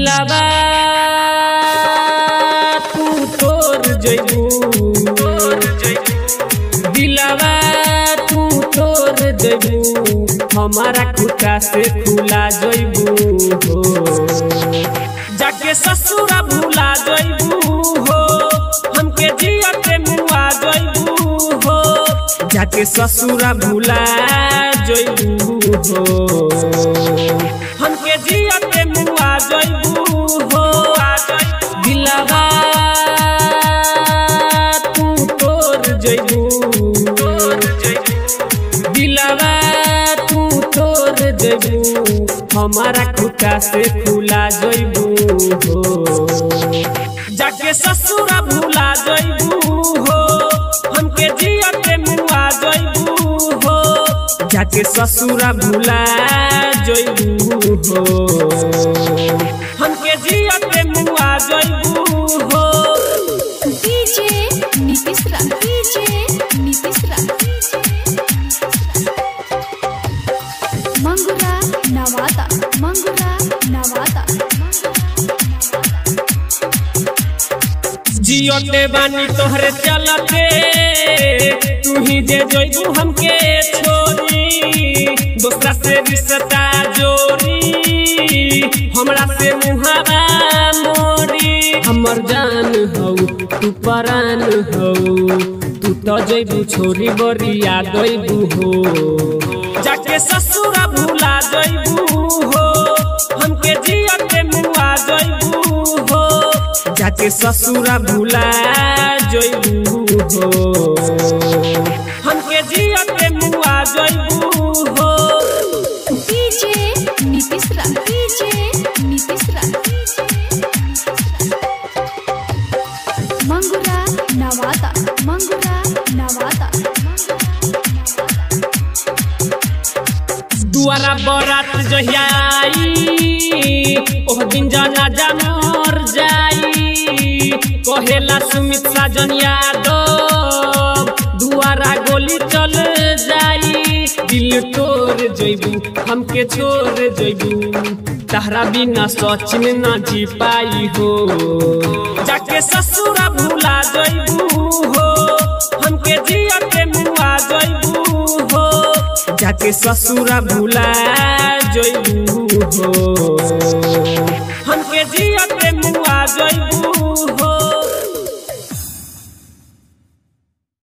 दिलावा तू तोर जइबू दिलावा तू तोर जइबू हमारा खुटा से खुला जइबू हो जाके ससुरा भूला जइबू हो हमके जिया के मुआ जइबू हो जाके ससुरा भूला जइबू हो हमके जिया के मुआ जइबू हो दिलावा तू तोर जइबू दिलावा तू तोर जइबू हमारा खुटा से खुला जइबू हो जाके ससुरा भूला जइबू हो हमके जिया के मुआ जइबू हो जाके ससुरा भूला जइबू हो हमके जिया के मुआ जइबू हो डीजे नीतीश रा डीजे नीतीश रा मंगुरा नवादा मंगुरा नवादा जियोते बानी तोहरे चलते तू ही जे जोइबू हमके छोरी दूसरा से रिश्ता जोड़ी हमरा से मुहावा मोरी हमर जान हौ तू परान हौ तू तो जइबू छोरी बरिया गइबू हो जाके ससुरा भूला जइबू हो हमके जिया के मुआ जइबू हो जाके ससुरा भूला जइबू हो हमके जिया के मुआ जइबू हो डीजे नीतीश रा डीजे नीतीश रा मंगुरा नवादा मंगुरा नवादा दुआरा बरात जहिया आई ओह दिन जनाजा मर जाई कहेला सुमित साजन यादव दुआरा गोली चल जाई दिल तोड़ जइबू हमके छोड़ जइबू तहरा बिना सचिन ना जी पाई हो जाके ससुरा भूला जइबू हो हमके जिया के मुआ जइबू हो जाके ससुरा भूला जइबू हो हमके जिया के मुआ जइबू